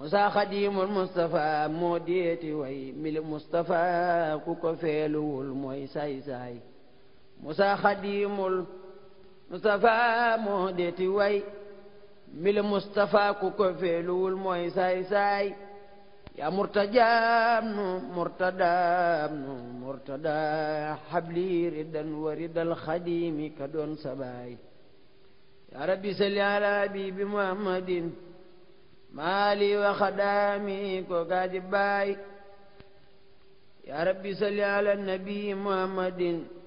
Musa Xadimul Mustafa moo deeti way mili Mustafa ku ko feeluwul mooy saay-saay Musa Xadimul Mustafa moo deeti way mili Mustafa ku ko feeluwul mooy saay-saay yaa murtajaam nu murtadaam nu murtada xabli ridan wa ridal xadimi ka doon sabaay yaa rabbi salli ala habibi muhammadin maali wa xadaami ko gaadi baay yaa rabbi salli ala nabi muhammadin